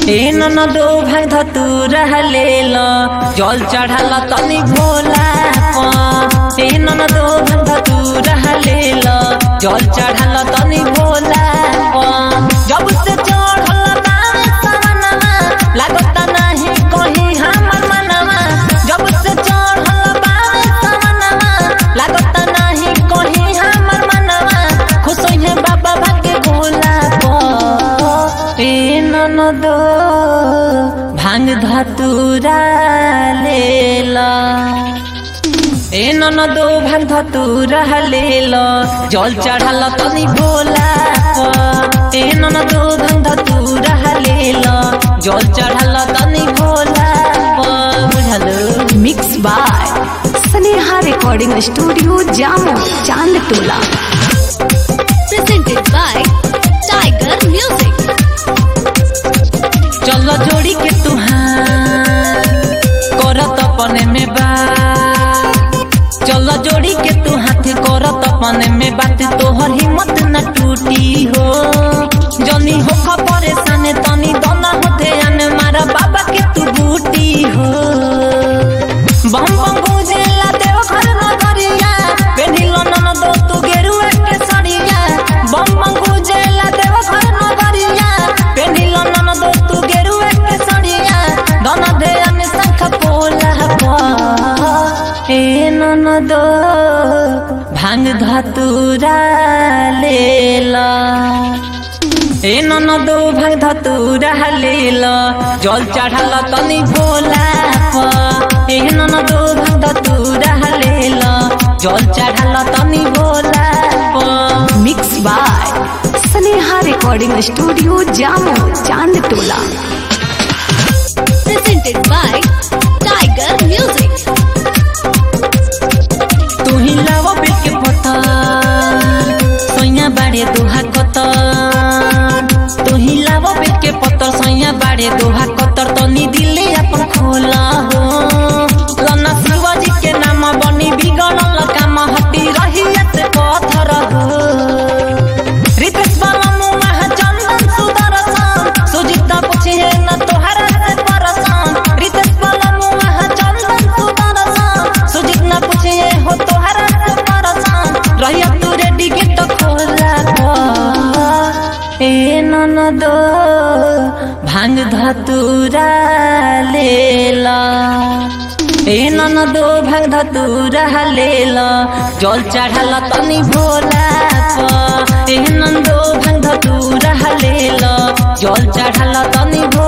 ए ननदो भाग धतु रहले ल जल चढ़ाल तनी भोला प ए ननदो भाग धतु रहले ल जल चढ़ाल तनी भोला प जब से चढ़ल नाम सवनमा लागत नाही कहीं हमर मनवा जब से चढ़ल बाम सवनमा लागत नाही कहीं हमर मनवा खुश है बाबा भाग्य भोला प ए ननदो भांग धतुरा लेला ए ननदो भांग धतुरा लेला जल चढ़ाल तनी भोला प ए ननदो भांग धतुरा लेला जल चढ़ाल तनी भोला प बुझलो mix by Sneha recording studio Jamo चांद टोला presented by Tiger Music. चलो जोड़ी के तुहार करत अपने में बात चलो जोड़ी के तू हाथ करत अपने में बात तोहर हिम्मत न टूटी हो जनी हो परेशान तनी दोना होते आने मारा बाबा के तू बूटी हो बम बम गुजेला देव घर नगरिया पेढ़िलो नन दो तू गेरुआ के सड़िया बम बम गुजेला देव घर नगरिया पेढ़िलो नन दो तू गेरुआ के सड़िया दोना दे अन संख पोला प ए नन दो भांग धतुरा लेला ए ननदो भाग धतुरा लेल जल चढ़ाल तनी भोला प ए ननदो भाग धतुरा लेल जल चढ़ाल तनी भोला प mix by Sneha recording studio Jamo चांद टोला Presented by Tiger Music. तू ही लाव बिल के पता सैया बाड़े दोहा कतर तू ही लाव बिल के पत्तर सैया बाड़े दोहा कतर तनी दिले अपन खोला हो लना शिवाजी के नाम बनी बिगड़ल काम हटी रही से पत्थर हो रितेश बाला मुआ चंदन सुदर्शन सुजीता पूछे न तोहरा से परसन रितेश बाला मुआ चंदन सुदर्शन सुजीत न पूछे हो तोहरा से परसन रहिया तू रेडी गेट खोला को ए ननदो भांग धतुरा लेला ए ननदो भाग धतुरा लेला जल चढ़ाल तनी भोला प ए नंदो भाग धतुरा लेला जल चढ़ाल तनी भोला